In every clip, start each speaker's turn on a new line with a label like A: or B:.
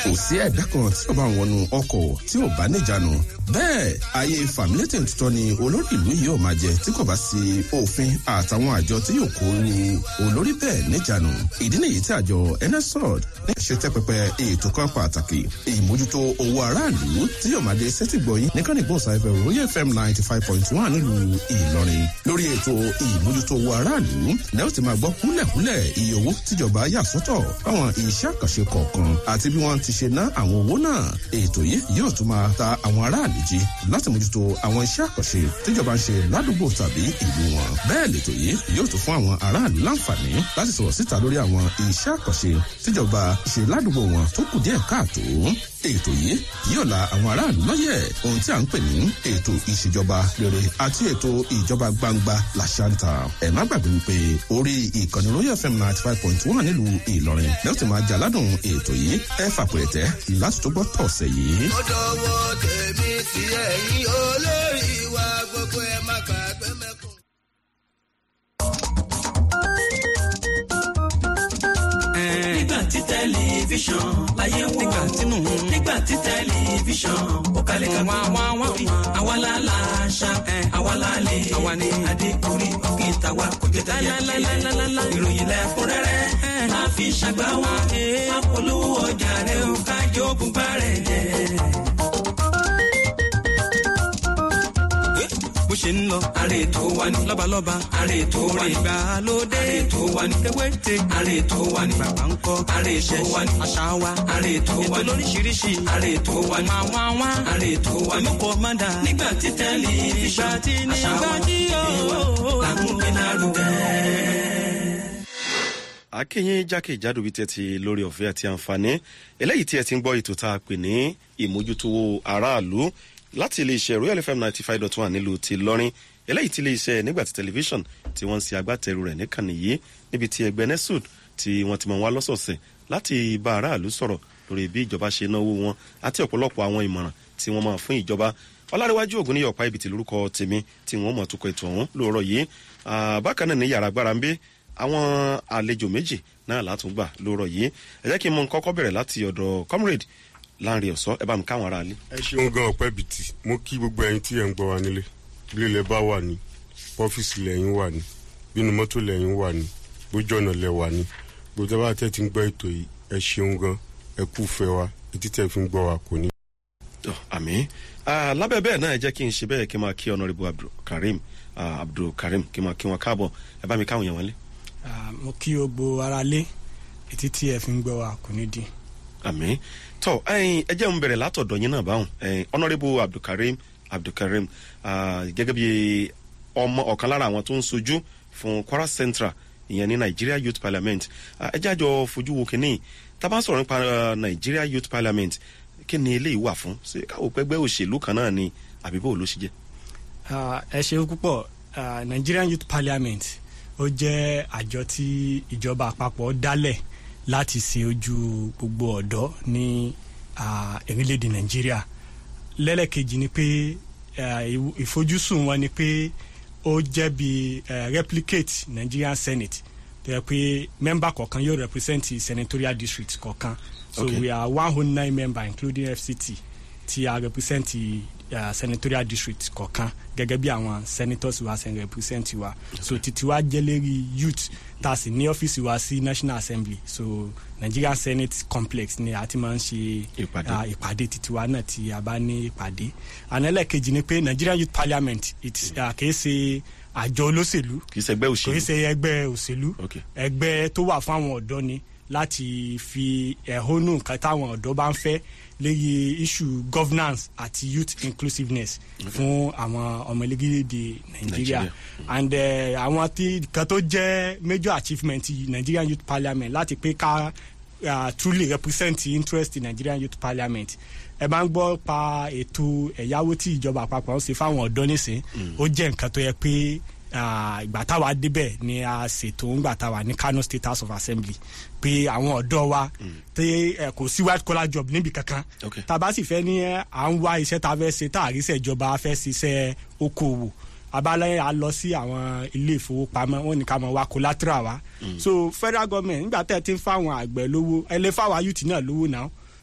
A: kò sí ẹ̀dá kan tí ó bá ń wọnú ọkọ̀ tí ò bá níjànú bẹ́ẹ̀ ayé fàmílétè tuntun ni olórí ìlú yìí ò máa jẹ tí kò bá sí òfin àtàwọn àjọ tí yóò kó ru olórí bẹ́ẹ̀ níjànú ìdí nìyí tí àjọ nsrod ní ṣe tẹ́ pẹpẹ ètò kan pàtàkì ìmójútó owó aráàlú tí yóò máa dé sẹ́tìgbọ̀yìn ní kánìgbò sáfẹ́ royal fm ninety five point one nílùú ìlọrin lórí ètò ìmójútó owó aráàlú lẹ́yìn tí máa gbọ́ kúlẹ̀kúlẹ̀ iye owó tíjọba yà sọ́tọ̀ fáwọn iṣẹ́ àkànṣe kọ̀ọ̀kan àti bí wọ́n ti ṣe ná àwọn owó náà ètò yìí yóò tún máa ta àwọn aráàlú jí láti mójútó àwọn iṣẹ́ àkànṣe tíjọba ń ṣe ládùúgbò tàbí ìlú wọn bẹ́ẹ̀ lètò yìí yóò tún fún àwọn aráàlú láǹfààní láti sọ̀rọ̀ síta lórí àwọn iṣẹ́ àkànṣe tíjọba ṣe ládùúgbò wọn tó kù díẹ̀ káàtó ètò yìí yóò la àwọn aráàlú lọ́yẹ̀ ohun tí a ń pè ní ètò ìṣèjọba rere àti ètò ìjọba gbangba làṣàǹtà ẹ̀ má gbàgbé wípé orí ìkànnì royal fm ninety five point one nílùú ìlọrin lẹ́yìn tí máa jà ládùn ètò yìí ẹ fàpẹ̀rẹ̀tẹ̀ láti tó gbọ́ tọ̀sẹ̀ yìí.
B: ó dọwọ́ tèmi sí ẹ̀yìn olórí wa gbogbo ẹ̀ má gbàgbé mẹ́kùn.
C: nígbà tí tẹlifíṣàn láyé wò nígbà tínú nígbà tí tẹlifíṣàn ó kalẹ̀ ká wá wá wá fi àwa la la ṣá àwa la lè àwa ni adékùnrí òkè tàwa kò jẹ tẹyẹ ìròyìn lẹ́kúnrẹ́rẹ́ máa fi ṣàgbá wa apolówó ọjà rẹ̀ ó kájọ ògùn bá rẹ̀ jẹ́. bó ṣe ń lọ. àrè tó wà ní. lọ́balọ́ba. àrè tó wà ní. ìgbàlódé. àrè tó wà ní. ewéte. àrè tó wà ní. bàbá ń kọ́. àrè tó wà ní. àṣà wa. àrè tó wà ní. ètò lóríṣiríṣi. àrè tó wà ní. máa wá wá. àrè tó wà ní. mọ́kọ́ má dà. nígbà tí tẹ́lẹ̀ ìgbà tí ní ìgbà tí yóò. làmúgbé lárugẹ
D: akínyìn jákèjádò bíi tẹ́tí lórí ọ̀fẹ́ àti àǹfààní eléyìí tí ẹ ti ń gbọ́ ètò tá a pè ní ìmójútó aráàlú láti iléeṣẹ́ royal fm ninety five dot one nílùú ti lọ́rin eléyìí tí iléeṣẹ́ nígbàtí tẹlifíṣàn tí wọ́n ń ṣe agbátẹrù rẹ̀ níkànnì yìí níbi tí ẹgbẹ́ nesud tí wọ́n ti mọ̀ wá lọ́sọ̀ọ̀sẹ̀ láti bá aráàlú sọ̀rọ̀ lórí bí ìjọba ṣe náwó wọn àti ọ̀pọ̀lọpọ̀ àwọn ìmọ̀ràn tí wọ́n máa fún ìjọba ọlárẹ̀wájú ògùn ní ọ̀pá ibìtì lórúkọ tèmi tí wọ́n mọ̀ tukọ̀ ètò ọ̀hún lóòrọ̀ yìí bákan náà ní yàrá agbára ń bí àwọn àlejò méjì náà látúngbà lóòrọ̀ yìí ẹ jẹ́ kí n mọ kọ́kọ́ bẹ̀rẹ̀ láti ọ̀dọ̀ comrade láàrin ọ̀sọ́ ẹ bá mi káwọn ará ilé.
E: ẹ ṣeun gan ọpẹ bìtì mo kí gbogbo ẹyin tí ẹ ń gbọ wa nílé ilé ilẹ̀ bá wà ní ọ́fíìsì lẹ́yìn wà ní bínú mọ́tò lẹ́yìn wà ní bójú ọ̀nà lẹ̀ wà ní gbogbo ẹbá tẹ́ ti ń gbọ́ ètò yìí ẹ ṣeun gan ẹ kú fẹ́ wa etí tẹ́ fi ń gbọ́ wa kò ní.
D: àmì lábẹ́ bẹ́ẹ̀ náà ẹ jẹ́ kí n ṣe bẹ́ẹ̀ kí n máa kí ọ̀nàrẹ́bù abdulkareem abdulkareem kí n máa kí wọn káàbọ̀ ẹ bá mi káwọn yẹn wọlé.
F: mo kí o gbo ara lé etí tí ẹ fi ń gbọ́ wa kò ní dín
D: àmì tọ ẹyin ẹ jẹ́ ń bẹ̀rẹ̀ látọ̀dọ̀ yín náà báwọn ẹyin honourable abdulkareem abdulkareem gẹ́gẹ́ bí ọmọ ọ̀kan lára àwọn tó ń sojú fún kwara central ìyẹn ní nigeria youth parliament ẹ jẹ́ àjọ fojú wo kínní tábà sọ̀rọ̀ nípa nigeria youth parliament kí ni eléyìí wà fún ṣé káwọ́ pẹ́gbẹ́ òṣèlú kan náà ni àbí bó ló ṣe jẹ́.
F: ẹ ṣe púpọ̀ nigerian youth parliament ó jẹ́ àjọ tí ìjọba àpapọ̀ dálẹ̀ láti ṣe ojú gbogbo ọ̀dọ́ ní orílẹ̀-èdè nàìjíríà lẹ́lẹ́kejì ni pé ìfojúsùn wọn ni pé ó jẹ́ bí replicate nigerian senate tó yẹ pé member kọ̀ọ̀kan yóò represent senatorial district kọ̀ọ̀kan so okay. we are one hundred nine member including fct tí a represent uh, senatorial district kọ̀ọ̀kan gẹ́gẹ́ bí àwọn senators wa ṣe represent wa okay. so titi wa jẹ́ lérí youth tá a sì ní ọ́fíìsì wa sí national assembly so nigerian senate complex ni a ti máa ń ṣe ìpàdé titi wa náà tí a bá ní ìpàdé ànálẹ́kejì ni pé nigerian youth parliament kìí ṣe àjọ olóṣèlú
D: kìí ṣe ẹgbẹ́ òṣèlú
F: kìí ṣe ẹgbẹ́ òṣèlú ẹgbẹ́ tó wà fún àwọn ọ̀dọ́ ni láti fi ẹ̀hónú nǹkan táwọn ọ̀dọ́ bá ń fẹ́ léyìí issue governance àti youth inclusiveness okay. fún àwọn ọmọ ẹlẹ́gìrìdè nàìjíríà and àwọn uh, tí kan tó jẹ́ major achievement nigerian youth parliament láti pé ká uh, truly represent interest in nigerian youth parliament ẹ bá ń gbọ́ pa ètò ẹ̀yáwó tí ìjọba àpapọ̀ ń ṣe fáwọn ọ̀dọ́ nísìn ó jẹ́ nǹkan tó yẹ pé ìgbà táwa débẹ̀ ni a ṣètò ńgbà táwa ní kano state house of assembly pé àwọn ọ̀dọ́ wa tí kò sí white collar job níbi kankan tá a bá sì fẹ́ ní à ń wá iṣẹ́ tá a fẹ́ ṣe tá a rí sẹ́jọba fẹ́ ṣiṣẹ́ okòwò abalẹ̀ a lọ sí àwọn ilé ìfowópamọ́ wọn ní ká mọ̀ wá collateral wa so federal government nígbà tẹ́ ẹ ti ń fáwọn àgbẹ̀ lówó ẹ lè fáwọn youth náà lówó náà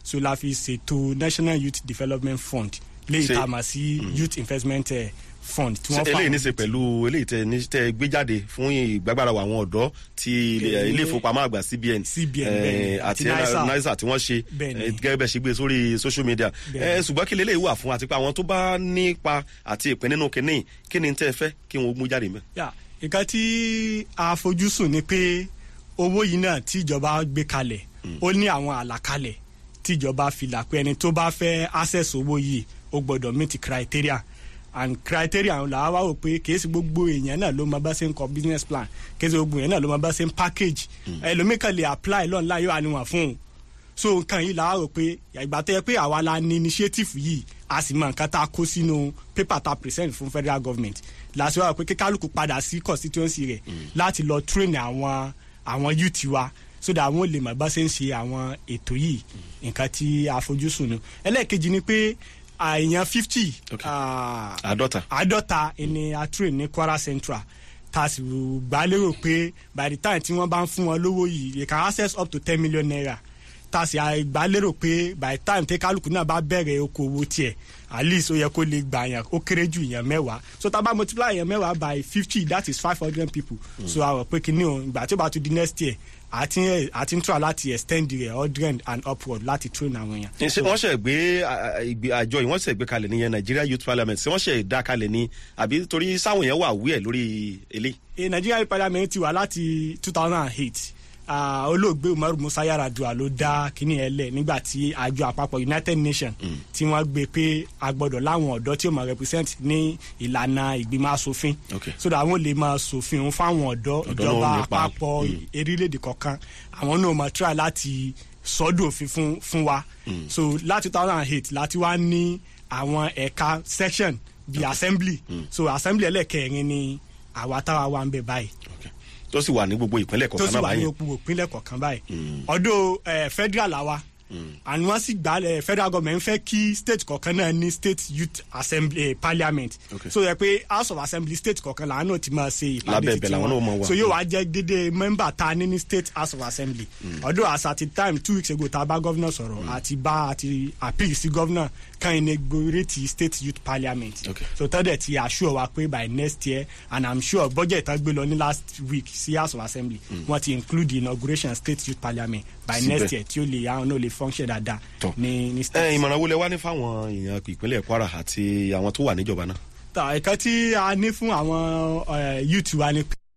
F: so la fi ṣètò national youth development fund léyìí
D: Ṣe-
F: tá a mọ̀ sí youth investment eh, fund tí
D: Ṣé
F: wọ́n fà
D: eléyìí ní í ṣe pẹ̀lú eléyìí tẹ ní tẹ gbé jáde fún ìgbàgbára wa àwọn ọ̀dọ́ ti ilé
F: Ilé-
D: ilé ìfowópamọ́ àgbà cbn
F: CBN,
D: eh,
F: bẹ́ẹ̀ni,
D: àti
F: àti NISA.
D: nisa tí wọ́n ṣe
F: Bẹ́ẹ̀ni.
D: eh, gẹ́gẹ́ bẹ́ẹ̀ ṣe gbé sórí social media
F: Bẹ́ẹ̀ni.
D: Eh, ṣùgbọ́n kí lélẹ́yìí wà fún àti pé àwọn tó bá nípa àti ìpín nínú kínní kí ni tẹ́ ẹ fẹ́ kí wọ́n mú jáde mẹ́.
F: yà nǹkan tí a fojúsùn ni pé owó yìí náà tí ìjọba gbé kalẹ̀ ó ní àwọn àlàkalẹ̀ tí ìjọba fi là pé ẹni tó bá fẹ́ access owó yìí ó gbọ́dọ̀ meet criteria and criteria ọ̀hún là á wá wò pé kìí ṣe gbogbo èèyàn náà ló máa bá ṣe ń kọ business plan kìí ṣe gbogbo èèyàn náà ló máa bá ṣe ń package ẹlòmíì kan lè apply lọ́nà yóò àníwọ̀n fún un so nǹkan yìí la rò pé ìgbà tó yẹ pé àwa la ní initiative yìí a sì mọ nǹkan tá a kó sínú paper tá a present fún federal government láti wá rò pé kíkálukú padà sí constituency rẹ̀ láti lọ train àwọn àwọn youth wa so that àwọn ò lè mọ̀ bá ṣe ń ṣe àwọn ètò yìí nǹkan tí a fojúsùn nu ẹlẹ́ẹ̀kejì ni pé àìyàn fifty
D: Okay. àádọ́ta
F: àádọ́ta ni a train ní kwara central tá a sì gbà lérò pé by the time tí wọ́n bá ń fún wọn lówó yìí they can access up to ten million naira tá a sì gbà lérò pé by the time tí kálukú náà bá bẹ̀rẹ̀ okòwò tiẹ̀ at least ó yẹ kó lè gbà yàn ó kéré ju yàn mẹ́wàá so tá a bá multiply yàn mẹ́wàá by fifty that is five hundred people so a rò pé kí ni o ìgbà tí ó bá tún di next year àti àti ń tura láti extend rẹ̀ hundred and upward láti train àwọn èèyàn.
D: ṣé wọ́n ṣe gbé à- à- ìgbé- àjọ yìí wọ́n ṣe gbé kalẹ̀ nìyẹn nigeria youth parliament ṣé wọ́n ṣe dá kalẹ̀ ní àbí torí sáwọn yẹn wà wí ẹ̀ lórí eléyìí.
F: e nigeria youth parliament ti wà láti two thousand and eight olóògbé umaru musa yaradua ló dá kínní ẹ lẹ nígbà tí àjọ àpapọ̀ united nations tí wọ́n gbé pé a gbọ́dọ̀ láwọn ọ̀dọ́ tí ó máa represent ní ìlànà ìgbìmọ̀ asòfin
D: Okay.
F: so that àwọn lè máa sòfin òun fáwọn ọ̀dọ́
D: Ọ̀dọ́
F: ìjọba
D: náà nípa.
F: àpapọ̀ erílẹ̀-èdè kọ̀ọ̀kan àwọn náà máa try láti sọ́dọ̀ òfin fún fún wa so láti two thousand and eight láti wá ní àwọn ẹ̀ka section bíi assembly so assembly ẹlẹ́kẹ̀rin ni àwa táwa wà ń bẹ báyìí
D: Okay. tó sì wà ní gbogbo ìpínlẹ̀
F: tó
D: kọ̀ọ̀kan
F: sì
D: náà
F: wà ní
D: báyìí.
F: òpó ìpínlẹ̀ kọ̀ọ̀kan báyìí ọdún eh, federal àwa and wọ́n sì gbà eh, federal government fẹ́ kí state kọ̀ọ̀kan náà ní state youth assembly eh, parliament
D: Okay.
F: so yẹ pé house of assembly state kọ̀ọ̀kan làwọn náà ti máa ṣe ìpàdé
D: Lábẹ́
F: títí
D: ibẹ̀ làwọn náà máa wà.
F: so yóò wá jẹ́ dédé member ta ní ní state house of assembly ọdún as at the time two weeks ago ta bá governor sọ̀rọ̀ àti bá àti appeal sí governor kan inaugurate state youth parliament
D: Okay.
F: so tọ́dẹ̀ ti assure wa pé by next year and i'm sure budget tán gbé lọ ní last week sí house of assembly wọ́n ti include the inauguration state youth parliament by
D: Síbẹ̀.
F: next year tí ó lè àwọn náà lè function dáadáa
D: Tọ́.
F: ní ní
D: ẹ
F: state.
D: ìmọ̀ràn wo lẹ wá ní fáwọn èèyàn ìpínlẹ̀ kwara àti àwọn tó wà níjọba náà.
F: ta ẹ̀ka tí a ní fún àwọn eh, youth wa ni pé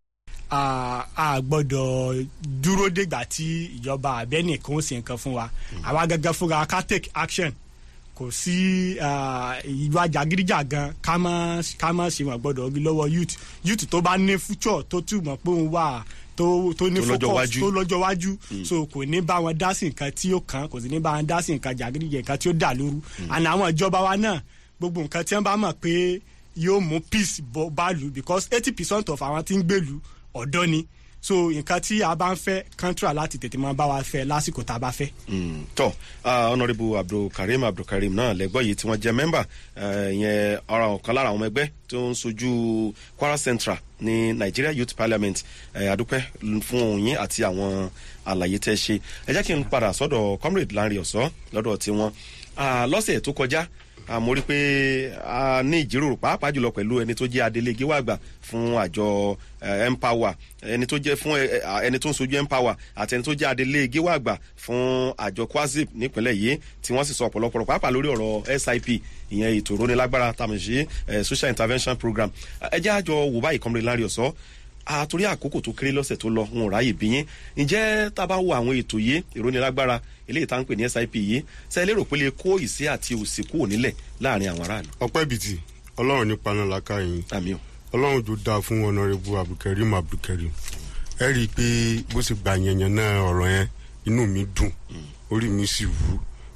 F: a a gbọ́dọ̀ dúró dégbà tí ìjọba abẹ́nìkan ó sì nǹkan fún wa àwa gẹ́gẹ́ fúnra wa ká take action kò sí ah, ìwà jàgídíjàgan ká má ká má ṣe wọn gbọ́dọ̀ rí lọ́wọ́ youth youth tó bá ní future tó túmọ̀ pé òun wà tó tó ní
D: Tó lọ́jọ́
F: focus
D: wájú.
F: tó lọ́jọ́ wájú so kò ní bá wọn dá sí nǹkan tí ó kàn kò sì ní bá wọn dá sí nǹkan jàgídíjẹ nǹkan tí ó dà lóru àná àwọn ìjọba wa náà gbogbo nǹkan tí wọn bá mọ̀ pé yóò mú peace bọ́ báàlù because eighty percent of àwọn tí ń gbèlú ọ̀dọ́ ni so nǹkan tí a bá ń fẹ́ kọ́ńtà láti tètè máa bá wa fẹ́ lásìkò tá a bá fẹ́.
D: Mm, tọ ah, honourable abdulkareem abdulkareem náà lẹgbọ yìí tí wọn jẹ mẹmbà ìyẹn ọ̀rọ̀ ọ̀kan lára àwọn ọmọ ẹgbẹ́ tó ń sojú kwara central ní nigeria youth parliament eh, adúpẹ́ fún òun yín àti àwọn àlàyé tẹ́ ṣe ẹ jẹ́ kí n padà sọ́dọ̀ comrade lanre ọ̀sọ́ lọ́dọ̀ tiwọn Ah, lọ́sẹ̀ tó kọjá ah, mo rí i pé a ní ìjíròrò pàápàá jùlọ pẹ̀lú ẹni tó jẹ́ adelé gíwàgbà fún àjọ eh, empower ẹni tó jẹ́ fún eh, eh, ẹni tó ń sojú empower àti ẹni tó jẹ́ adelé gíwàgbà fún àjọ kwazip nípínlẹ̀ yìí tí wọ́n sì sọ ọ̀pọ̀lọpọ̀ pàápàá lórí ọ̀rọ̀ sip ìyẹn ètò ìrónilágbára tàmísí eh, social intervention program ẹ jẹ́ àjọ wò báyìí kọ́mọdé lárí ọ̀sọ́ àtúrí àkókò tó kéré lọ́sẹ̀ tó lọ ń ráyè bí yín ǹjẹ́ tá a bá wo àwọn ètò yìí ìrónilágbára eléyìí tá à ń pè ní sip yìí ṣe lérò pé lè kó ìsí àti òsì kúrò nílẹ̀ láàrin àwọn aráàlú.
E: ọpẹ́ bìtì ọlọ́run nípa náà láká yín
D: àmì o.
E: ọlọ́run tó dáa fún ọ̀nàrẹ́bù abdulkareem abdulkareem ẹ rí i pé bó ṣe gbà yẹnyẹn náà ọ̀rọ̀ yẹn inú mi dùn orí mi sì wú.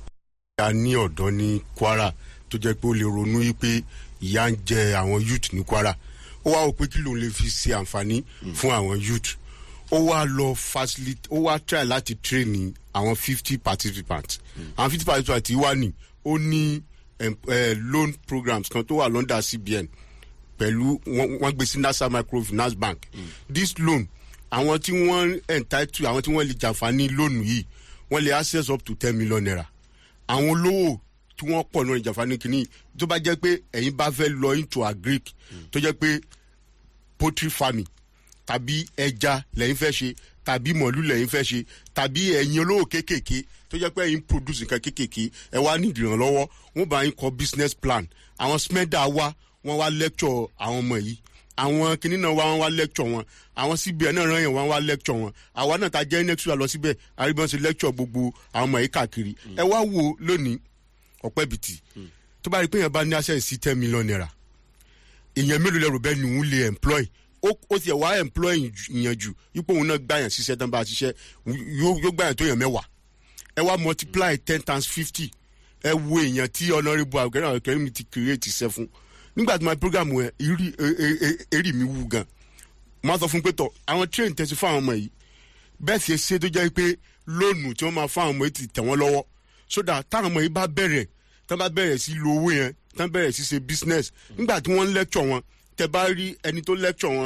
E: a ní ọ̀dọ́ ní kwara tó jẹ́ pé ó lè ronú yí pé ìyá ń jẹ àwọn youth ní kwara ó wá wò pé kí lòun lè fi ṣe àǹfààní fún àwọn youth ó wá lọ facilitate ó wá try láti train àwọn fifty participants àwọn fifty participants yìí wà ní ó ní em, eh, loan programs kan tó wà lọ́ndà cbn pẹ̀lú wọ́n wọ́n gbé sí nasa microfinance bank this loan àwọn tí wọ́n entitled àwọn tí wọ́n lè jàǹfààní loan yìí wọ́n lè access up to ten million naira àwọn olówó tí wọ́n pọ̀ náà ìjàfani kìíní tó bá jẹ́ pé ẹ̀yin bá fẹ́ lọ into agric tó jẹ́ pé poultry farming tàbí ẹja lẹ́yìn fẹ́ ṣe tàbí mọ̀lú lẹ́yìn fẹ́ ṣe tàbí ẹ̀yin olówó kéékèèké tó jẹ́ pé ẹ̀yin produce nǹkan kéékèèké ẹ wá ní ìdìrànlọ́wọ́ wọ́n bá yín kọ business plan àwọn smeda wá wọ́n wá lecture àwọn ọmọ yìí àwọn kinní náà wá wọn wá lecture wọn àwọn cbn náà ràn yẹn wọn wá lecture wọn àwa náà ta jẹ́ next week lọ síbẹ̀ àríbọn ṣe lecture gbogbo àwọn ọmọ yìí káàkiri ẹ wá wo lónìí ọ̀pẹ́ bìtì tó bá rí i pé yẹn bá ní access sí ten million naira èèyàn mélòó lẹ́rù bẹ́ẹ̀ ni òun lè employ ó ó tiẹ̀ wá employ ìyẹn jù ipò òun náà gbà yẹn ṣiṣẹ́ tán bá a ṣiṣẹ́ yóò yóò gbà yẹn tó yẹn mẹ́wàá ẹ wá multiply ten times fifty ẹ wo èèyàn tí honourable abdulkareem abdulkareem ti create iṣẹ́ fún nígbà tí my program yẹn eré eré mi wú gan mo á sọ fún pé tọ àwọn train tẹ̀sí fún àwọn ọmọ yìí bẹ́ẹ̀ sì ṣe tó jẹ́ pé lónù tí wọ́n máa fún àwọn ọmọ yìí ti tẹ̀ wọ́n lọ́wọ́ sódà táwọn ọmọ yìí bá bẹ̀rẹ̀ tán bá bẹ̀rẹ̀ sí lo owó yẹn tán bẹ̀rẹ̀ sí ṣe business nígbà tí wọ́n ń lecture wọn tẹ bá rí ẹni tó lecture wọn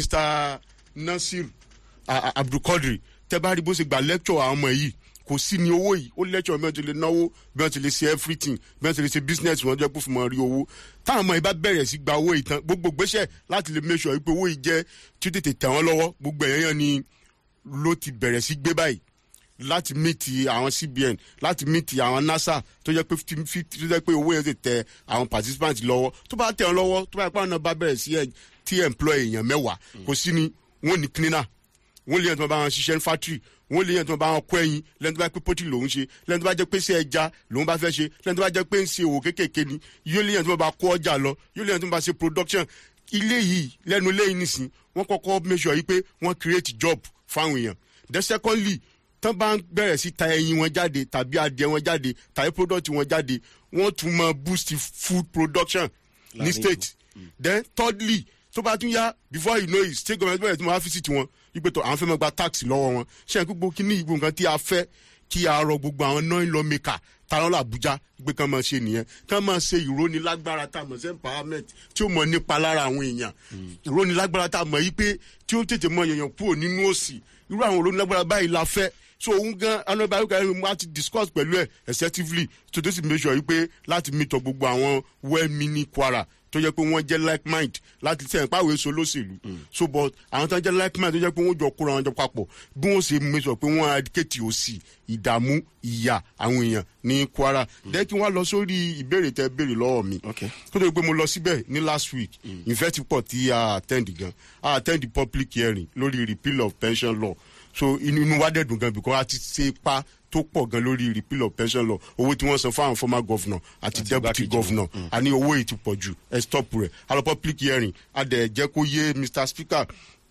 E: mr nasir a- a- abdulkadir tẹ bá rí bó ṣe gba lecture àwọn ọmọ yìí kò sí ní owó yìí ó lecture bí wọ́n ti lè náwó bí wọ́n ti lè ṣe everything bí wọ́n ti lè ṣe business wọn jẹ́ kó fi mọ̀ rí owó táwọn ọmọ yìí bá bẹ̀rẹ̀ sí gba owó yìí tán gbogbo gbèsè láti lè make sure pé owó yìí jẹ́ tí ó tètè tẹ̀ wọ́n lọ́wọ́ gbogbo ẹ̀yán yẹn ni ló ti bẹ̀rẹ̀ sí gbé báyìí láti mìtì àwọn cbn láti mìtì àwọn nasa tó jẹ́ pé fifty- fifty- tó jẹ́ pé owó yẹn ti tẹ àwọn participants lọ́wọ́ tó bá tẹ̀ wọ́n lọ́wọ́ tó bá yẹ pé àwọn náà bá bẹ̀rẹ̀ sí ẹ̀ tí employ èèyàn mẹ́wàá kò sí ni wọ́n ní cleaner wọ́n lè yẹn tó bá wọn ṣiṣẹ́ ní factory wọ́n lè yẹn tó bá wọn kọ́ ẹyin lẹ́nu tó bá pé pọ́tì lòún ṣe lẹ́nu tó bá jẹ́ pé ṣe ẹja lòún bá fẹ́ ṣe lẹ́nu tó bá jẹ́ pé ń ṣe òwò kéékèèké ni yóò lè yẹn tó bá kó ọjà lọ yóò lè yẹn tó bá ṣe production ilé yìí lẹ́nu ilé yìí nìsín wọ́n kọ́kọ́ make sure yìí pé wọ́n create job fáwọn èèyàn then secondly tán bá ń bẹ̀rẹ̀ sí ta ẹyin wọn jáde tàbí adìẹ wọn jáde tàbí product wọn jáde wọ́n tún mọ boost food production ní
D: Láàrin
E: state then thirdly tó bá tún yá before you know it state government bẹ̀rẹ̀ tí wọ́n á fi sí tiwọn wípé tó àwọn fẹ́ máa gba tax lọ́wọ́ wọn ṣé ẹ̀ gbogbo kí ní ìgbò nǹkan tí a fẹ́ kí a rọ gbogbo àwọn non law maker táwọn làbújá gbé kán máa ṣe nìyẹn kán máa ṣe ìrónilágbára tá a mọ̀ sí empowerment tí ó mọ̀ nípa lára àwọn èèyàn ìrónilágbára tá a mọ̀ yí pé tí ó tètè mọ èèyàn kúrò nínú òsì irú àwọn ìrónilágbára báyìí la fẹ́ so òun gan anọba ayọkẹ ẹni mo ti discuss pẹ̀lú ẹ̀ excessively so tó sì make sure yìí pé láti meet up gbogbo àwọn well meaning kwara tó jẹ́ pé wọ́n jẹ́ like mind láti sẹ́yìn pàwé so lóṣèlú so but àwọn tó ń jẹ́ like mind tó jẹ́ pé wọ́n jọ kóra wọn jọ papọ̀ bí wọ́n ṣe make sure pé wọ́n advocate òsì ìdààmú ìyà àwọn èèyàn ní kwara dẹ́ kí wọ́n lọ sórí ìbéèrè tẹ béèrè lọ́wọ́ mi
D: Okay.
E: tó tó pé mo lọ síbẹ̀ ní last week ìfẹ́ ti pọ̀ tí a attend gan a attend the public hearing lórí repeal of pension law so inú inú wa dẹ̀ dùn gan because a ti ṣe ipa tó pọ̀ gan lórí repeal of pension law owó tí wọ́n san fún àwọn former governor àti deputy
D: igbákejì
E: governor a ní owó yìí ti pọ̀ jù ẹ stop rẹ̀ a lọ public hearing a dẹ̀ jẹ́ kó yé mr speaker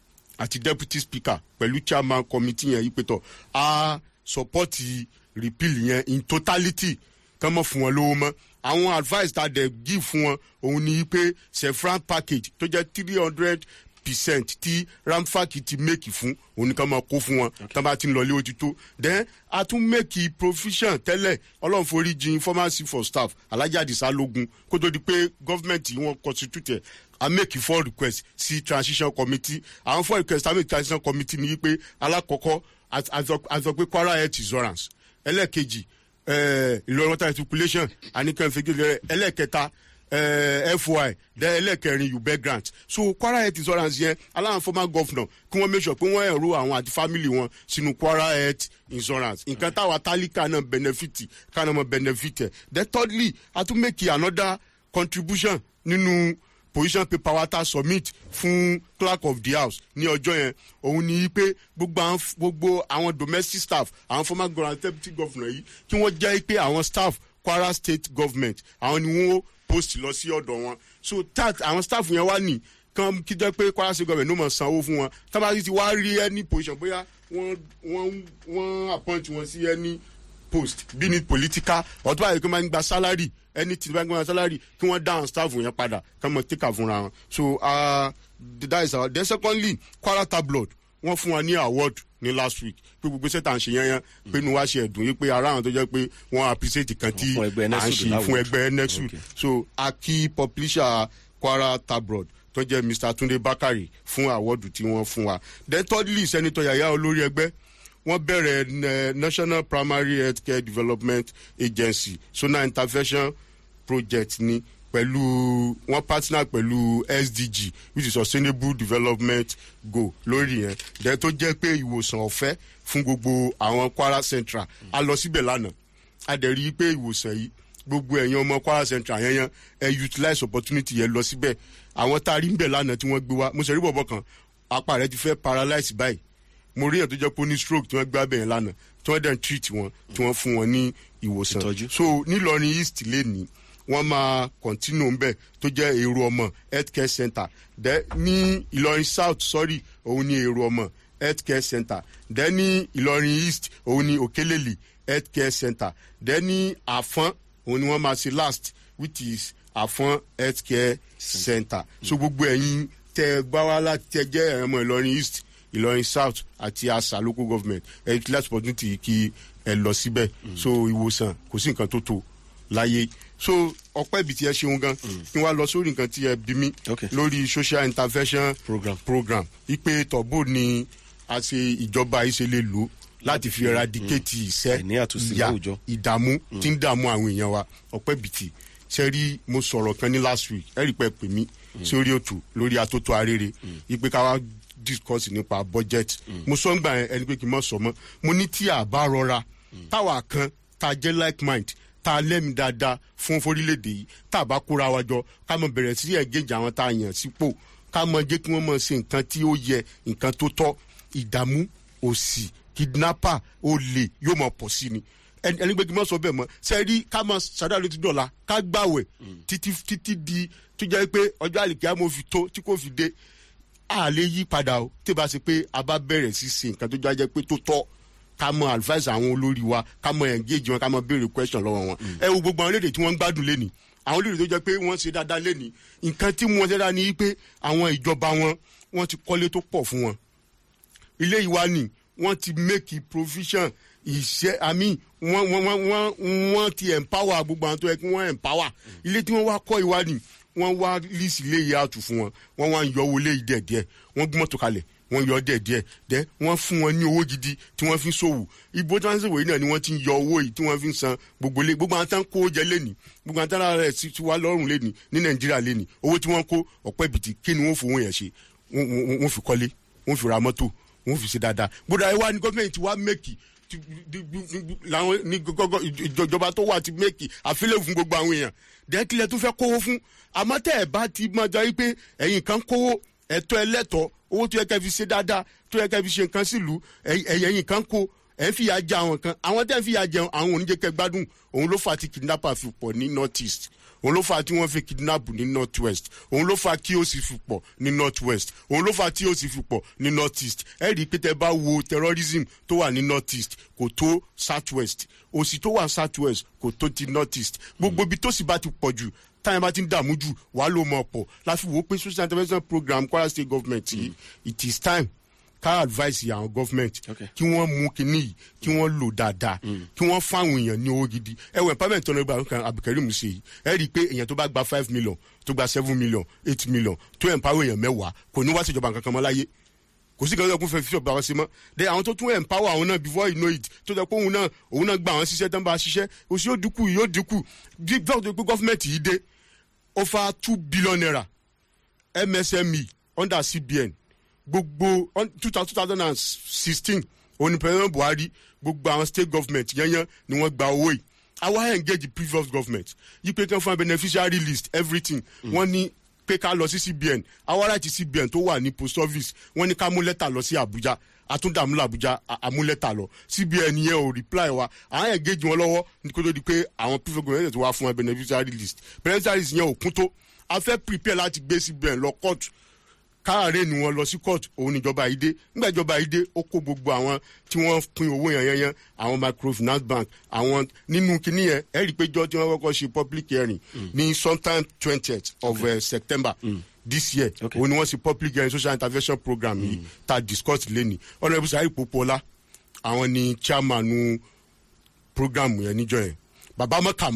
E: àti deputy speaker pẹ̀lú chairman committee yẹn yí pé tọ̀ a support repeal yẹn in totality kán mọ̀ fún wọn lówó mọ́ àwọn advice tá a dẹ̀ give fún wọn òun ni pé sefran package tó jẹ́ three hundred percent tí ramfak ti make fún òun ni kán máa kó fún wọn tán bá ti ń lọlé ó ti tó then a tún make provision tẹ́lẹ̀ ọlọ́run forí jin pharmacy for staff alájà àdìsá lógún kó tó di pé gọ́fìmẹ̀ntì wọn constitute ẹ̀ a make four requests sí transition committee àwọn four requests a make transition committee ni wípé alákọ̀ọ́kọ́ a- a sọ- a sọ pé kwara health insurance ẹlẹ́ẹ̀kejì eh, ìlọrin water circulation àníkànfẹ́gẹ́lẹ́ ẹlẹ́ẹ̀kẹta eh, foi then ẹlẹ́ẹ̀kẹrin ube grant so kwara health insurance yẹn aláwọn former governor kí wọ́n make sure pé wọ́n ẹ̀rọ àwọn àti family wọn sínú kwara health insurance nǹkan táwa tálíkà náà benefit káná mọ benefit ẹ̀ then thirdly a tún make another contribution nínú position paper wa ta submit fún clerk of the house ní ọjọ́ yẹn òun ni pé gbogbo àwọn gbogbo àwọn domestic staff àwọn former governor and deputy governor yìí kí wọ́n jẹ́ pé àwọn staff kwara state government àwọn ni wọ́n post lọ sí ọ̀dọ̀ wọn so that àwọn staff yẹn wá ní kan kí jẹ́ pé kwara state government ló mọ̀ sanwó fún wọn tábàtì ti wá rí any position bóyá wọ́n wọ́n wọ́n appoint wọn sí any post bí ní political ọtún báyìí kí wọ́n máa ń gba salary anything bá ń gba salary kí wọ́n down staff yẹn padà kí wọ́n take am fúnra wọn so uh, that is our then secondly kwara tabloid wọ́n fún wa ní award ní last week pé gbogbo sẹ́tà ń ṣe yẹn yẹn pé inú wa ṣe ẹ̀dùn yìí pé ara àwọn tó jẹ́ pé wọ́n appreciate kan tí
D: Fún ẹgbẹ́
E: à ń
D: Nexud
E: ṣe fún
D: láwùjọ.
E: ẹgbẹ́ nexus
D: Okay.
E: so a kí publisher kwara tabloid tó jẹ́ mr tunde bakari fún awọ́dù tí wọ́n fún wa then thirdly senator yaya olórí ẹgbẹ́ wọ́n bẹ̀rẹ̀ eh, national primary health care development agency sona intervention project ni pẹ̀lú wọ́n partner pẹ̀lú sdg which is sustainable development goal lórí yẹn dẹ́ tó jẹ́ pé ìwòsàn ọ̀fẹ́ fún gbogbo àwọn kwara central a lọ síbẹ̀ lánàá a dẹ̀ rí i pé ìwòsàn yìí gbogbo ẹ̀yin ọmọ kwara central yẹn yẹn ẹ utilize opportunity yẹn lọ síbẹ̀ àwọn tá a rí ń bẹ̀ lánàá tí wọ́n gbé wá mo ṣe rí bọ̀bọ̀ kan apá rẹ ti fẹ́ paralyze báyìí mo rí èèyàn tó jẹ́ pé ó ní stroke tí wọ́n gbé abẹ́yẹn lánàá tí wọ́n dẹ̀ ń treat wọn tí wọ́n fún wọn ní ìwòsàn
D: Ìtọ́jú.
E: so nílọrin east lẹ́ni wọ́n máa continue ńbẹ̀ tó jẹ́ èrò ọmọ health care center dẹ́ ní ìlọrin south sorry òun ní èrò ọmọ health care center dẹ́ ní ìlọrin east òun ní òkèlèlì health care center dẹ́ ní àfọ́n òun ni wọ́n máa ṣe last which is àfọ́n health care center so gbogbo ẹ̀yin tẹ gbá wá láti tẹ jẹ́ ẹ̀rọ ìlọrin east ìlọrin south àti asa local government ẹ ti láti opportunity kí ẹ lọ síbẹ̀ so ìwòsàn kò sí nǹkan tó tó láyé so ọpẹ́ ibi tí ẹ ṣeun gan kí wọ́n á lọ sórí nǹkan tí ẹ bí mi
D: Okay.
E: lórí social intervention
D: Program.
E: program ipe tọ́bù ni a ṣe ìjọba yìí ṣe lè lò láti fi eradicate ìṣẹ́
D: Àìní àtúnṣe
E: ìyà
D: láwùjọ.
E: ìdààmú tí ń dààmú àwọn èèyàn wa ọpẹ́ bìtì ṣe rí mo sọ̀rọ̀ kan ní last week ẹ rí pé pè mí sórí òtù lórí atótó arére ipe ká wá discuss nípa budget mo sọ ń gbà yẹn ẹni pé kí n mọ̀ sọ mọ́ mo ní tí a bá rọra táwa kan tá a jẹ́ like mind tá a lẹ́mìí dáadáa fún forílẹ̀-èdè yìí tá a bá kóra wa jọ ká mọ bẹ̀rẹ̀ sí ẹ̀gẹ́jì àwọn tá a yàn sípò ká mọ jẹ́ kí wọ́n mọ ṣe nǹkan tí ó yẹ nǹkan tó tọ́ ìdààmú òsì kidnapper olè yóò mọ pọ̀ sí ni ẹni ẹni pé kí n má sọ bẹ́ẹ̀ mọ́ sẹ́ẹ̀rí ká máa ṣàdáyà létí dọ̀la ká gbàwẹ̀ títí títí di tó jẹ́ pé ọjọ́ àlìkẹ́ àmọ́ fi tó tí kò fi dé a lè yí padà o tí bá ṣe pé a bá bẹ̀rẹ̀ sí ṣe nǹkan tó jẹ́ pé tó tọ́ ká mọ advice àwọn olórí wa ká mọ engage wọn ká mọ béèrè question lọ́wọ́ wọn ẹ wo gbogbo àwọn lédè tí wọ́n ń gbádùn lẹ́nìí àwọn lédè tó jẹ́ pé wọ́n ṣe dáadáa lẹ́nìí nǹkan tí wọ́n ṣe dáadáa ni pé àwọn ìjọba wọn wọ́n ti kọ́lé tó pọ̀ fún wọn ilé ìwà ni wọ́n ti make provision ìṣe àmì wọ́n wọ́n wọ́n wọ́n wọ́n ti empower gbogbo àwọn tó yẹ kí wọ́n empower ilé tí wọ́n wá kọ́ ìwà ni wọ́n wá lísì ilé yìí àtù fún wọn wọ́n wá ń yọ owó ilé yìí díẹ̀díẹ̀ wọ́n gbọ́n tó kalẹ̀ wọ́n yọ díẹ̀díẹ̀ dẹ́ wọ́n fún wọn ní owó gidi tí wọ́n fi ń ṣòwò ibo transit wòye náà ni wọ́n ti ń yọ owó yìí tí wọ́n fi ń san gbogbo ilé gbogbo àwọn tán kó jẹ lẹ́nìí gbogbo àwọn tán lára rẹ̀ ti wá lọ́rùn lẹ́nìí ní nàìjíríà lẹ́nìí owó tí wọ́n kó ọ̀pẹ́ bìtì kí ni wọ́n fowó yẹn ṣe wọ́n- wọ́n wọ́n fi kọ́lé wọ́n fi ra mọ́tò wọ́n fi ṣe dáadáa gbọdọ̀ àyẹ̀wò ni gọ́ọ̀mẹ̀ntì wa mẹ́kì ti- di- di- di- làwọn ní gọ́gọ́ ìjọba tó wà ti mẹ́kì àfilẹ̀ fún gbogbo àwọn èèyàn dẹ́kílẹ̀ tó fẹ́ kówó fún àmọ́ tẹ́ ẹ̀ bá ti máa jọ wípé ẹ̀yìn kan kówó ẹ̀tọ́ ẹlẹ́tọ̀ owó tó yẹ kẹ́ fi ṣe dáadáa tó yẹ kẹ́ fi ṣe nǹkan sílùú ẹ̀yìn kan kó ẹ̀ ń fìyà jẹ àwọn kan àwọn tẹ́ ń fìyà jẹun àwọn oníjẹ kẹ́ gbádùn òun ló fà á ti kidnapper fi pọ̀ ní north east òun ló fà á tí wọ́n fi kidnap ní north west òun ló fà á kí ó sì fi pọ̀ ní north west òun ló fà á tí ó sì fi pọ̀ ní north east ẹ rí i pé tẹ bá wo terrorism tó wà ní north east kò tó south west òsì tó wà south west kò tó ti north east gbogbo ibi tó sì bá ti pọ̀ jù táyà bá ti ń dààmú jù wàá ló mọ̀ pọ̀ láfi wò ó pé social intervention program kwara state government yìí it is time ká advice àwọn government
D: Okay.
E: kí wọ́n mú kinní yìí kí wọ́n lò dáadáa kí wọ́n fáwọn èèyàn ní owó gidi ẹ wọ empowerment tó ń gba kan abdulkareem ṣe yìí ẹ rí i pé èèyàn tó bá gba five million tó gba seven million eight million tó empower èèyàn mẹ́wàá kò ní wá sí ìjọba kankan mọ́ láyé kò sí kankan kún fẹ́ fi ọ̀bà wọn sí mọ́ de àwọn tó tún empower àwọn náà before you know it tó jẹ́ pé òun náà òun náà gba àwọn ṣiṣẹ́ tán bá a ṣiṣẹ́ òsì yóò dínkù yóò dínkù bí bẹ́ẹ̀ tó pé gọ́fìmẹ̀ntì yìí dé over two billion naira msme under cbn gbogbo two thousand and sixteen òní president buhari gbogbo àwọn state government yẹnyẹn ni wọ́n gba owó yìí àwa engage the previous government yí pé kán fún beneficiary list everything wọ́n ní pé ká lọ sí cbn àwa láti cbn tó wà ní post office wọ́n ní ká mú lẹ́tà lọ sí abuja àtúndàmúlò abuja à- àmúlẹ́tà lọ cbn yẹn ò reply wa àwọn engage wọn lọ́wọ́ ní kó tó di pé àwọn previous government tó wá fún wọn beneficiary list beneficiary list yẹn ò kún tó a fẹ́ prepare láti gbé cbn lọ court káàárẹ̀ ni wọ́n lọ sí court òun níjọba yìí dé nígbà ìjọba yìí dé ó kó gbogbo àwọn tí wọ́n pín owó yẹn yẹn yẹn àwọn microfinance bank àwọn nínú kinní yẹn ẹ rí i pé jọ tí wọ́n kọ́kọ́ ṣe public hearing ní sometime twentieth of uh, september this year
D: Okay.
E: òun ni wọ́n ṣe public hearing social intervention program yìí tá a discuss lẹ́ni ọ̀nà ìbùsùn àyè popola àwọn ni chairman program yẹn níjọ yẹn bàbá mọ́kàmọ́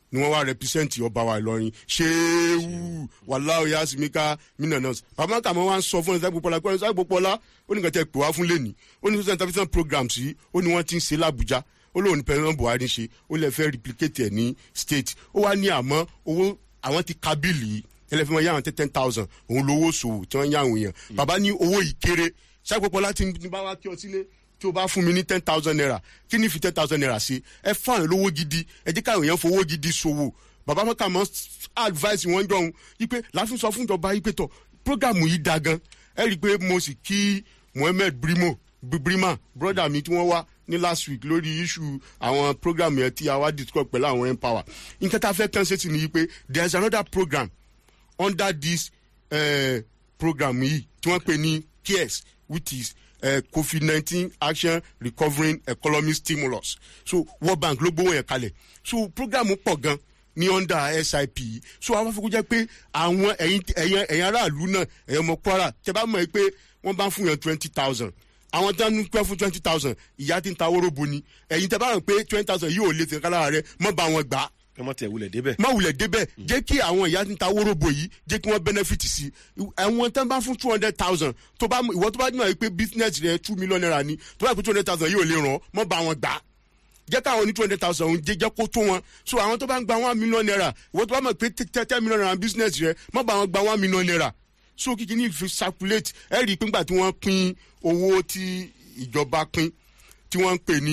E: ni wọ́n wá rẹpísẹ́ǹtì ọba wa ìlọrin ṣéwù wàláwò yasimika minanas bàbá kàmọ́ wá ń sọ fún ẹ̀sán gbọ́pọ̀lá pé ẹ̀sán gbọ́pọ̀lá ó ní kẹ́tẹ́ pè wá fún lẹ́ni ó ní social intervention programs yìí ó ní wọ́n ti ń ṣe làbújá ó lóun ní president buhari ṣe ó lè fẹ́ replicate ẹ̀ ní state ó wá ní àmọ́ owó àwọn ti ka bíìlì yìí ẹlẹ́fẹ́ wọn yá àwọn ten thousand òun lówó sòwò tí wọ́n yá àwọn èèyàn bàbá ní owó yìí kéré ṣàgbọ́pọ̀lá ti ní bá wá kí ọ sílé tí o bá fún mi ní ten thousand naira kí ni fi ten thousand naira ṣe ẹ fún àwọn lówó gidi ẹ jẹ́ káwọn èèyàn fowó gidi ṣòwò bàbá mọ́kà mọ́ advice wọn jọ̀hún wípé láti sọ fún ìjọba wípé tọ̀ programu yìí da gan ẹ rí i pé mo sì kí mohammed brimo brima broda mi tí wọ́n wá ní last week lórí issue àwọn program yẹn tí a wá discuss pẹ̀lú àwọn empower nǹkan tá a fẹ́ kàn ṣe sí ni wípé there is another program under this uh, program yìí tí wọ́n pè ní cares which is uh, covid nineteen action recovering economic stimulus so world bank ló gbówó yẹn kalẹ̀ so program pọ̀ gan ní under sip yìí so àwọn afọkù jẹ́ pé àwọn ẹ̀yin ẹ̀yin ẹ̀yin aráàlú náà ẹ̀yin ọmọ kwara tẹ bá mọ̀ ẹ́ pé wọ́n bá ń fún yẹn twenty thousand àwọn tó ń pẹ́ fún twenty thousand ìyá ti ń ta wóróbo ni ẹ̀yin tẹ bá rò pé twenty thousand yóò lè tẹ̀ kálára rẹ mọ́ bá wọn gbà á
D: kí wọ́n tẹ̀ wulẹ̀ débẹ̀.
E: má wulẹ̀ débẹ̀ jẹ́ kí àwọn ìyá tí ń ta wóróbo yìí jẹ́ kí wọ́n benefit sí i àwọn tán bá fún two hundred thousand tó bá ìwọ tó bá dùn àyè pé business rẹ two million naira ni tó bá yẹ pé two hundred thousand yóò lè ràn ọ́ mọ́ bá wọn gbà á jẹ́ káwọn ní two hundred thousand òun jẹ́ jẹ́ kó tó wọn so àwọn tó bá ń gba one million naira ìwọ tó bá mọ̀ pé ten million naira business rẹ mọ́ bá wọn gba one million naira so kìkì ní fi circulate ẹ rí i pé ńgbà tí wọ́n pín owó tí ìjọba pín tí wọ́n ń pè ní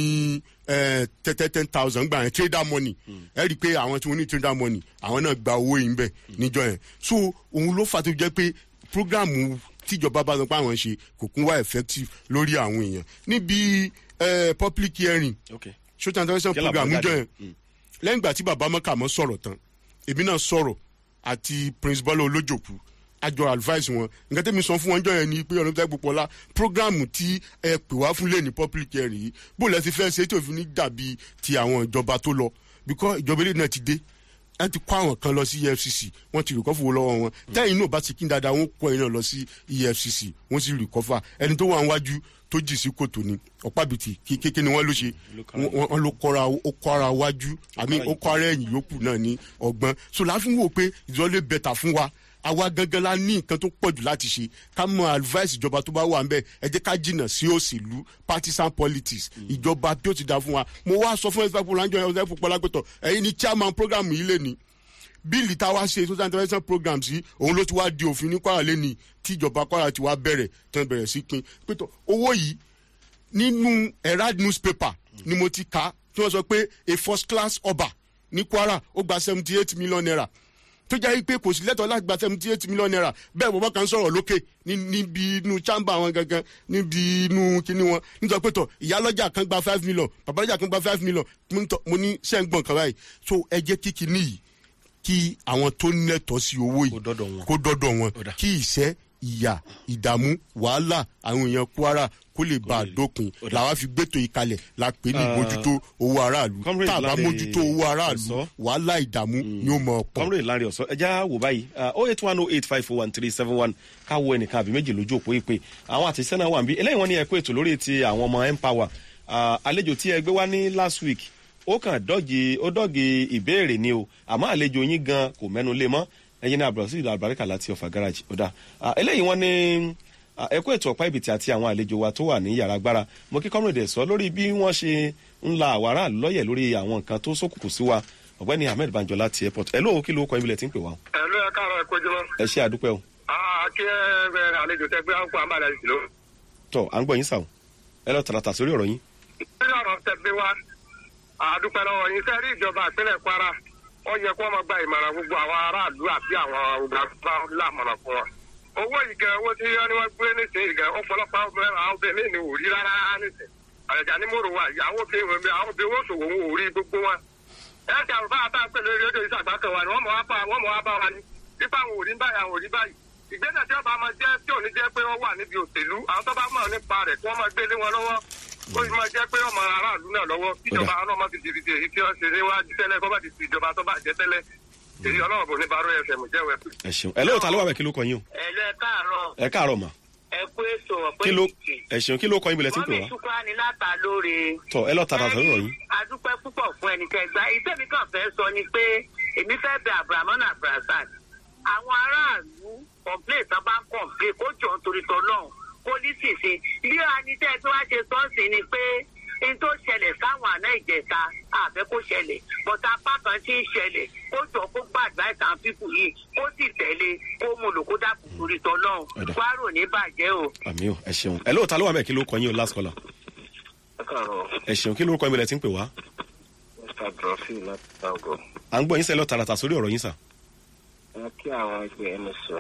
E: tẹ́tẹ́ ten thousand gbà yẹn trader money ẹ rí i pé àwọn tí wọ́n ní trader money àwọn náà gba owó yìí ń bẹ̀ níjọ yẹn so òun ló fà tó jẹ́ pé programu tíjọba bá sọ pé àwọn ṣe kò kún wá effective lórí àwọn èèyàn níbi public hearing
D: okay.
E: social intervention
D: Kí làbọ̀
E: program níjọ
D: jáde?
E: yẹn lẹ́yìn ìgbà tí bàbá mọ́kàmọ́ sọ̀rọ̀ tán èmi náà sọ̀rọ̀ àti prince bọ́lá olójòkú àjọ advice wọn nǹkan tẹ́mi sọ fún wọn jọ yẹn ni pé ọ̀nà tẹ́ púpọ̀ la programu tí ẹ pè wá fún lé ní public hearing yìí bó lẹ́ ti fẹ́ ṣe tí òfin ní dàbí ti àwọn ìjọba tó lọ because ìjọba ilé náà ti dé ẹ ti kó àwọn kan lọ sí efcc wọn ti rìkọ́fù wo lọ́wọ́ wọn tẹ́yìn náà bá ti kí n dáadáa wọn kó ẹ̀yìn náà lọ sí efcc wọn sì rìkọ́fà ẹni tó wà níwájú tó jì sí kòtò ni ọ̀pábìtì kékeré ni wọ́n ló ṣe wọ́n wọ́n ló kọ́ra ó kọ́ra wájú àmì ó kọ́ra ẹ̀yìn yòókù náà ní ọgbọ́n so láàfin wò pé ìdílé bẹ̀tà fún wa àwa gangan la ní nǹkan tó pọ̀jù láti ṣe ká mọ advice ìjọba tó bá wà ń bẹ̀ ẹ jẹ́ ká jìnnà sí òṣèlú partisan politics ìjọba bí ó ti da fún wa mo wá sọ fún ẹ̀sán pọ̀lá ń jọ ẹ̀sán pọ̀lá pẹ̀tọ̀ ẹ̀yin ni chairman program yìí lè ní bíìlì tá a wá ṣe social intervention programs yìí òun ló ti wá di òfin ní kwara lẹ́ni tí ìjọba kwara ti wá bẹ̀rẹ̀ tán bẹ̀rẹ̀ sí pin pẹ̀tọ̀ owó yìí nínú herald newspaper ni mo ti kà á tí wọ́n sọ pé a first class ọba ní kwara ó gba seventy eight million naira tó jẹ́ pé kò sí lẹ́tọ̀ọ́ láti gba seventy eight million naira bẹ́ẹ̀ bọ́bá kan sọ̀rọ̀ lókè ní- níbi inú chamber wọn gangan níbi inú kíní wọn nítorí pé tọ̀ ìyálọ́jà kan gba five million babalọ́jà kan gba five million mo ní tọ̀- mo ní sẹ́ǹgbọ̀n kan báyìí so ẹ jẹ́ kí kíní yìí kí àwọn tó nẹ́tọ̀ọ́ sí owó yìí
D: Kó dọ́dọ̀ wọn.
E: kó dọ́dọ̀ wọn
D: Ó dà.
E: kí ìṣẹ́ ìyà ìdààmú wàhálà àwọn èèyàn kwara kó lè bá a dópin
D: ó dà.
E: làwa fi gbẹ́tò yìí kalẹ̀ la pè ní mójútó owó aráàlú
D: Comrade
E: tá a bá
D: Lanre
E: mójútó owó aráàlú
D: Ọ̀sọ́.
E: wàhálà ìdààmú ni ó mọ̀ pọ̀.
D: kọ́mrè lárí ọ̀sọ́ ẹja wò báyìí oh eight one oh eight five four one three seven one káwọ ẹnìkan àbí méjì lójú òpó ìpè àwọn àtẹ̀sẹ́ náà wà níbí eléyìí wọ́n ní ẹ̀kọ́ ètò lórí ti àwọn ọmọ empower Ah, àlejò tí ẹ gbé wá ní last week ó kàn dọ́gì ó dọ́gì ìbéèrè ni o àmọ́ àlejò yín gan kò mẹ́nu lé mọ́ ẹ̀yin ní abdulrasheed albarika láti ọ̀fà garage ó dà Ah, eléyìí wọ́n ní ah, ẹ̀kọ́ ètò ọ̀pá ìbìtì àti àwọn àlejò wa tó wà ní yàrá agbára mo kí kọ́mrèdè sọ lórí bí wọ́n ṣe ń la àwọn aráàlú lọ́yẹ̀ lórí àwọn nǹkan tó ṣókùnkùn sí wa ọ̀gbẹ́ni ahmed banjo láti airport ẹ̀ lóò kí ló kọ́ ibi lẹ̀ tí ń pè wá o
G: ẹ ló yẹ káàárọ̀ ẹ kojú mọ́.
D: ẹ ṣe àdúpẹ́ o
G: kí ẹ bẹ àlejò tẹ gbé àǹkó àmàlà yìí ló.
D: tọ à ń gbọ́ yín sàwọn ẹ lọ tàràtà sórí ọ̀rọ̀ yín
G: nínú ọ̀rọ̀ tẹ gbé wá àdúpẹ́ lọ́wọ́ yín sẹ́ rí ìjọba ìpínlẹ̀ kwara ó yẹ kó máa gba ìmọ̀ràn gbogbo àwọn aráàlú àti àwọn ògbàgbà lámọ̀ràn fún wọn. owó yìí gan owó tí wọ́n ní wọ́n gbé nísìnyí gan ọ̀pọ̀lọpọ̀ àwọn obìnrin ní òrí rárá nísìnyí. àjàjà ní mòrò wa yìí àwọn obìnrin àwọn obìnrin owó ṣòwò wọn ò rí gbogbo wọn. ẹ ṣe àrùn bá a bá pẹ̀lú rédíò ìṣàgbá kan wà ní wọ́n mọ̀ wá bá wọ́n mọ̀ wá bá wa ní. nípa àwọn òrí báyìí àwọn òrí báyìí. ìgbésẹ̀ tí ọba máa jẹ́ tí ò ní jẹ́ pé wọ́n wà níbi òṣèlú àwọn tó bá mọ̀ nípa rẹ̀ kí wọ́n máa gbé lé wọn lọ́wọ́ ó sì máa jẹ́ pé ọmọ aráàlú náà lọ́wọ́ kíjọba ọlọ́mọ ti di ìdí èyí tí wọ́n ṣe níwájú tẹ́lẹ̀ kọ́ bá ti ti ìjọba tó bá jẹ́ tẹ́lẹ̀ èyí ọlọ́run bò ní baro fm jẹ́wọ́ ẹ̀kú.
D: ẹ ṣeun ẹ lóò ta ló wà bẹ́ẹ̀ kí ló kọ yín o
H: ẹ̀lú ẹ káàárọ̀
D: ẹ káàárọ̀ mà
H: ẹ kú èso ọ̀pẹ́
D: kí ló
H: ìkì.
D: ẹ ṣeun kí ló kọ yín bilẹ̀ tí ń pè
H: mọ́mí
D: wá
H: ṣùkúrà ní látà lóore.
D: tọ ẹ lọ tàràtà sórí ọ̀rọ̀ yín
H: adúpẹ́ púpọ̀ fún ẹnikẹ́ni gba ìtẹ́mi kan fẹ́ sọ ni pé èmi fẹ́ bẹ abrahaman abrahasan àwọn aráàlú complain tán bá ń complain kó jọ nítorí tọ́lọ́hún pólísì sí bí anitẹ́ tí wàá ṣe sọ́ọ̀sì ni pé n tó ṣẹlẹ̀ sáwọn àná ìjẹta àfẹ́ kó ṣẹlẹ̀ bọ́tà pàtàn tí ń ṣẹlẹ̀ kó jọ kó gbàgbá ìtàn fífù yìí kó sì tẹ̀lé kó mú lò kó dàpọ̀ torí tọ́lọ́hún
D: Ọ̀dà.
H: kwaro ní bàjẹ́ o.
D: àmì ò ẹ ṣeun ẹ lóòótọ́ ló wà mẹ́ẹ̀ kí ló kọ yín o last caller
I: ẹ káàárọ̀
D: ẹ ṣeun kí ló kọ yín bẹ̀rẹ̀ tí ń pè wá
I: mr drofin láti tango
D: à ń gbọ́ yín sẹ́lọ̀ tààràtà sórí ọ̀rọ̀ yín sà
I: wọn kí àwọn ẹgbẹ́ ẹni sọ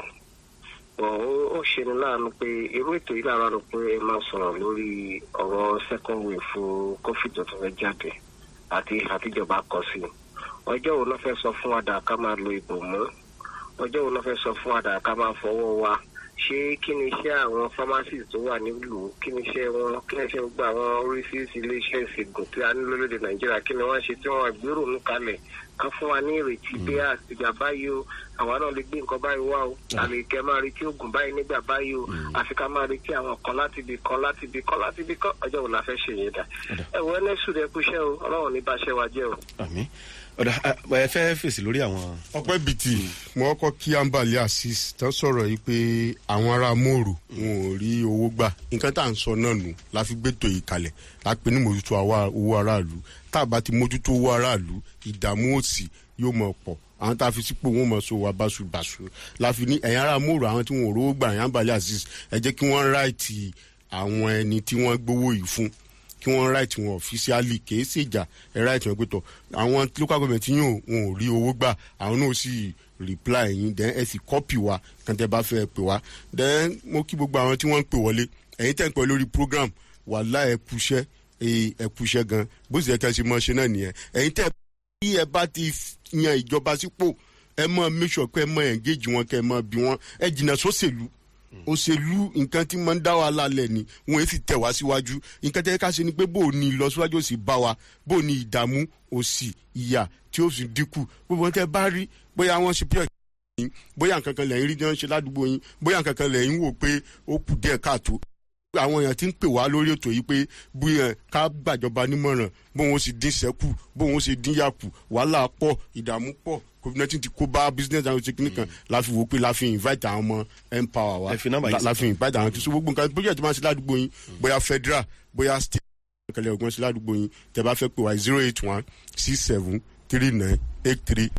I: bọ̀ ó ó ṣe ni láàánú pé irú ètò yìí lára rò pé ẹ máa sọ̀rọ̀ lórí ọ̀rọ̀ second wave fún covid tó tún fẹ́ jáde àti àtijọba kọ sí i ọjọ́ wo náà fẹ́ sọ fún wa dà ká máa lo ìbòmú ọjọ́ wo náà fẹ́ sọ fún wa dà ká máa fọwọ́ wa ṣé kí ni iṣẹ́ àwọn pharmacies tó wà nílùú kí ni iṣẹ́ wọn kí ni iṣẹ́ gbogbo àwọn oríṣiríṣi iléeṣẹ́ ìṣègùn tí a ní lórílẹ̀ nàìjíríà kí ni wọ́n ṣe tí wọ́n gbèrò nù kalẹ̀ kan fún wa ní ìrètí pé àtìgbà báyìí o àwa náà lè gbé nǹkan báyìí wá o àlè kẹ máa retí oògùn báyìí nígbà báyìí o àfi ká máa retí àwọn kan láti ibì kan láti ibì kan láti ibì kan ọjọ́ wo la fẹ́ ṣe yẹn dà ẹ wọ ẹnẹ́sùn rẹ kúṣẹ́ o ọlọ́run ní bá ṣẹ́ wa jẹ́ o.
D: àmì ọ̀dà ẹ ẹ fẹ́ fèsì lórí àwọn
E: ọpẹ́ bìtì mo kọ́kọ́ kí ambali asis tán sọ̀rọ̀ yìí pé àwọn ará mòrò wọn ò rí owó gbà nǹkan tá à ń sọ náà nù la fi gbẹ́tò yìí kalẹ̀ la pe ní mójútó àwa- owó aráàlú tá a bá ti mójútó owó aráàlú ìdààmú òsì yóò mọ̀ pọ̀ àwọn tá a fi sípò wọn mọ̀ so wa báṣubàṣu la fi ní ẹ̀yin ará mòrò àwọn tí wọn ò rówó gbà ẹ̀yin ambali asis ẹ jẹ́ kí wọ́n ráìtì àwọn ẹni tí wọ́n gbowó yìí fún kí wọ́n right wọn officially kì í sì jà ẹ right wọn pé tọ̀ àwọn local government yìí ò wọn ò rí owó gbà àwọn náà sì reply yín then ẹ sì copy wa kan tẹ bá fẹ́ pè wá then mo kí gbogbo àwọn tí wọ́n ń pè wọlé ẹ̀yin tẹ̀ ń pẹ́ lórí program wàhálà ẹ kúṣẹ́ ẹ kúṣẹ́ gan bó sì yẹ kẹ́ ẹ ṣe mọ́ ṣe náà nìyẹn ẹ̀yin tẹ̀ bí ẹ bá ti yan ìjọba sípò ẹ mọ make sure pé ẹ mọ engage wọn kẹ ẹ mọ bí wọn ẹ jìnnà sóṣèlú òṣèlú nǹkan tí máa ń dá wa lálẹ́ ni wọn èsì tẹ̀ wá síwájú nǹkan tẹ́ ká ṣe ni pé bó o ní ìlọsíwájú òsì bá wa bó o ní ìdààmú òsì ìyà tí ó sì dínkù gbogbo wọn tẹ́ bá rí bóyá wọ́n ṣe pure yín bóyá nǹkan kan lẹ́yìn rí jẹ́ ń ṣe ládùúgbò yín bóyá nǹkan kan lẹ́yìn wò pé ó kù díẹ̀ káàtó àwọn èèyàn ti ń pè wá lórí ètò yìí pé bóyá ká gbàjọba nímọ̀ràn bóun ó sì dín sẹ́kù bóun ó sì dín yàkù wàhálà pọ̀ ìdààmú pọ̀ covid nineteen ti kó bá business àwọn ṣe kíní kan la fi wò pé la fi invite àwọn ọmọ empower wa
D: Ẹ fi nọ́mbà yìí
E: la- la
D: síta.
E: fi invite àwọn tó so gbogbo nǹkan bóyá tí wọ́n ṣe ládùúgbò yín bóyá federal bóyá state kẹlẹ ògbọ́n ṣe ládùúgbò yín tẹ bá fẹ́ pè wá zero eight one six seven three nine eight three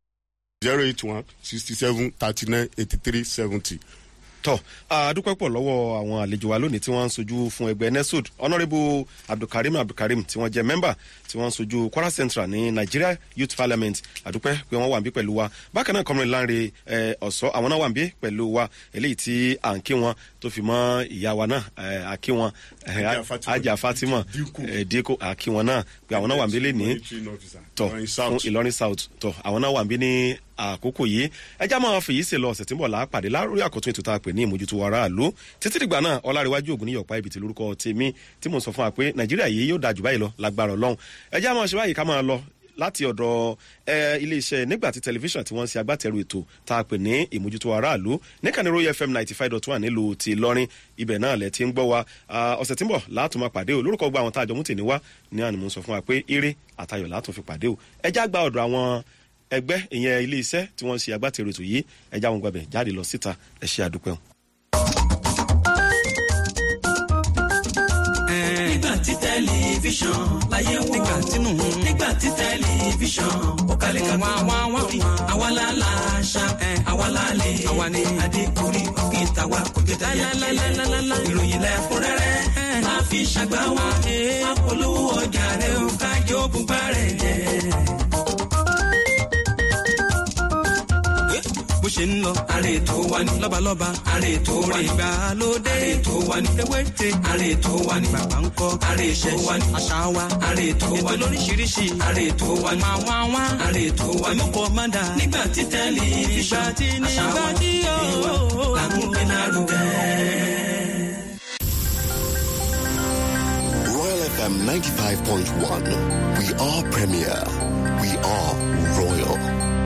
E: zero eight one sixty seven thirty nine eighty three seventy.
D: tọ àdúpẹ́ pọ̀ lọ́wọ́ àwọn àlejò wa lónìí tí wọ́n ń sojú fún ẹgbẹ́ nesud honourable abdulkareem abdulkareem tí wọ́n jẹ́ mẹ́mbà tí wọ́n ń sojú kwara central ní nigeria youth parliament àdúpẹ́ pé wọ́n wà ń bí pẹ̀lú wa bákan náà kọ́mìnrin láńre ẹ, ọ̀sọ́ àwọn náà wà ń bí pẹ̀lú wa eléyìí tí à ń kí wọn tó fi mọ́ ìyá wa náà ẹ, à kí wọn ẹ,
E: Ajá Fatima.
D: ajá fatima
E: Dínkù.
D: ẹ, dínkù à kí wọn náà pé àwọn náà wà ń bí lé ní tọ fún ìlọrin south tọ àwọn náà wà ń bí ní àkókò yìí ẹjá máa fèyí sí lọ ọ̀sẹ̀ tí ń bọ̀ lápàdé lórí àkótún ètò tá a pè ní ìmójútó aráàlú títí dìgbà náà ọlárẹ̀wájú ògùn níyọ̀pá ibi tí lórúkọ tèmi tí mo sọ fún wa pé nàìjíríà yìí yóò dáa jù báyìí lọ lágbára ọlọ́run ẹjá máa ṣe báyìí ká máa lọ láti ọ̀dọ̀ ẹ, iléeṣẹ́ nígbàtí tẹlifíṣàn tí wọ́n ń ṣe agbátẹrù ètò tá a pè ní ìmójútó aráàlú níkànnì royal fm ninety five dot one nílùú ti lọ́rin ibẹ̀ náà lẹ ti ń gbọ́ wa Ah, ọ̀sẹ̀ tí ń bọ̀ látùn máa pàdé o lórúkọ gba àwọn tá a jọ mú tèmi wá ní àná mo sọ fún wa pé eré àtayọ̀ látùn fi pàdé o ẹjá gba ọ̀dọ̀ àwọn ẹgbẹ́ ìyẹn ilé iṣẹ́ tí wọ́n ń ṣe agbátẹrù ètò yìí ẹjá wọn gbàbẹ̀ jáde lọ síta ẹ ṣe àdúpẹ́ o.
C: nígbà tí tẹlifíṣàn láyé wò nígbà tínú nígbà tí tẹlifíṣàn ó kalẹ̀ ká wá wá wá àwa la la ṣá àwa la lè àwa ni adékùnrin òkè tàwa kò jẹ́ tẹ̀yà kílẹ̀ ìròyìn lẹ́kúnrẹ́rẹ́ máa fi ṣàgbá wa apolówó ọjà rẹ̀ ó kájọ́ bùbá rẹ̀ jẹ́. bó ṣe ń lọ. àrè tó wà ní. lọ́balọ́ba. àrè tó wà ní. ìgbàlódé. àrè tó wà ní. ewéte. àrè tó wà ní. bàbá ń kọ́. àrè tó wà ní. àṣà wa. àrè tó wà ní. ètò lóríṣiríṣi. àrè tó wà ní. wàá wá wá. àrè tó wà ní. mọ́kọ́ má dà. nígbà tí tẹlifíṣàn. ìgbà tí nígbà tí yóò. làmúgbé lárugẹ.
J: Royal FM 95.1. We are premier. We are royal.